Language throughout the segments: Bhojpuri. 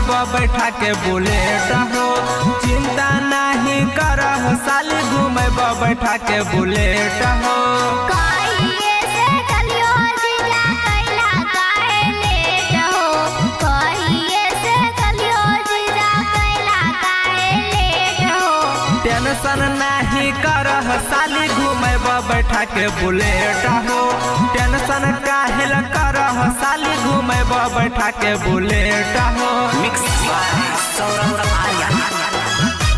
घुमेब बैठा के बुलेट हो चिंता नहीं करह साली घुमेब बैठा के बुलेट हो कहिए से कलियो जीजा कैला काहे लेट हो कहिए से कलियो जीजा कैला काहे लेट हो टेंशन नहीं करह साली घुमेब बैठा के बुलेट हो टेंशन काहेल करह साली घुमेब बैठा के बुलेट हो Mix by Saurabh Arya.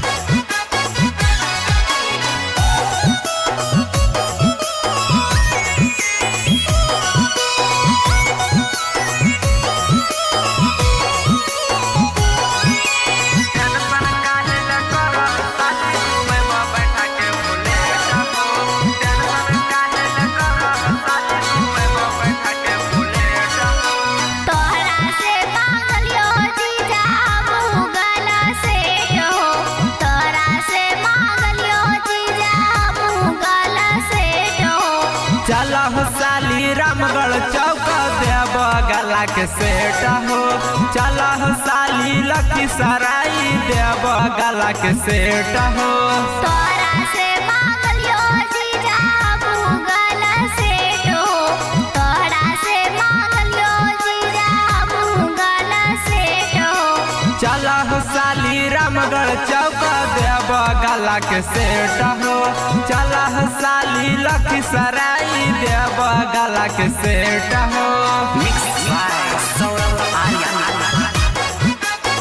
Tension काहेल करह साली घुमेब बैठा के बुलेट हो टेंशन काहेल करह साली घुमेब बैठा के बुलेट हो तोहरा से मांगलियो जीजा मुगल सेठ हो तोहरा से मांगलियो जीजा मुगल सेठ हो चलह साली रामगढ़ चौक देव गला के सेट हो चलह साली लखीसराय देव गला के सेट हो तोहरा से मांगलियो जीजा मुगल सेठ हो तोहरा से मांगलियो जीजा मुगल सेठ हो चलह साली रामगढ़ चौक देव गला के सेट हो चलह साली लखीसराय देव गला के सेट हो Mix by Saurabh Arya.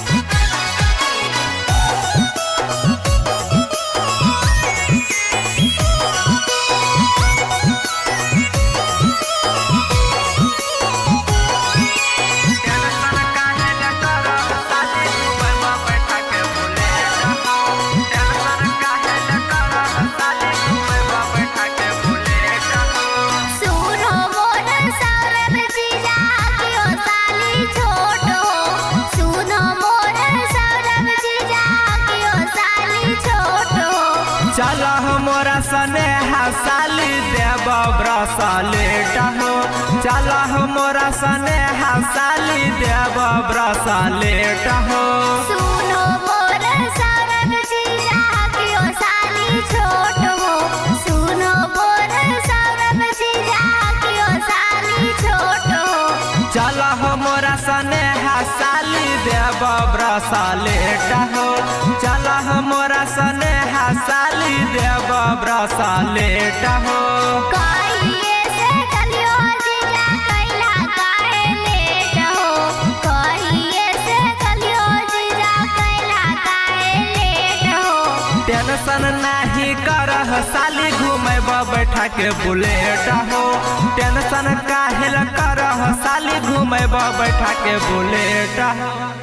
Tension काहे न करह साली घुमेब बैठा के बुलेट हो टेंशन काहे न करह साली घुमेब बैठा के बुलेट हो सुनो मोर सौरभ जीजा कियो साली छोट हो सुनो मोर सौरभ जीजा कियो साली छोट हो चलह मोरा सने साली देव ब्रसलेट हो चलह मोरा सने साली देव ब्रसलेट हो सुनो मोर सौरभ जीजा कियो साली छोट हो सुनो मोर सौरभ जीजा कियो साली छोट हो चलह मोरा सने साली देव ब्रसलेट हो चलह मोरा सने साली देव ब्रसलेट हो कहिए से कलियो जीजा कैला काहे लेट हो कहिए से कलियो जीजा कैला काहे लेट हो टेंशन नहीं करह साली घुमेब बैठा के बुलेट हो टेंशन काहेल करह साली घुमेब बैठा के बुलेट हो